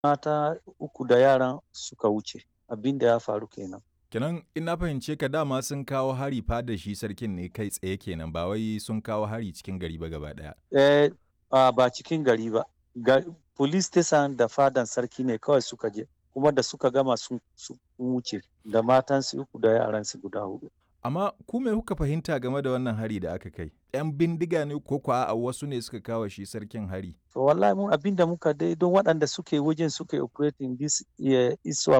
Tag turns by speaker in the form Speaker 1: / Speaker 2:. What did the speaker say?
Speaker 1: mata uku da yaran suka wuce abin da ya faru kenan
Speaker 2: Kenan in na fahimce ka dama sun kawo hari fada shi sarkin ne kai tsaye kenan ba wai sun kawo hari cikin gari ba gaba ɗaya.
Speaker 1: eh a ba cikin gari ba ga police station da fadan sarki ne kawai suka je kuma da suka gama sun sun wuce da matansu uku da yaransu guda hudu
Speaker 2: Amma ku me kuka fahimta game da wannan hari da aka kai? 'Yan bindiga ne ko kuwa a wasu ne suka kawo shi sarkin hari?
Speaker 1: to wallahi mun abin da muka dai don waɗanda suke wajen suke operating this eh, iswa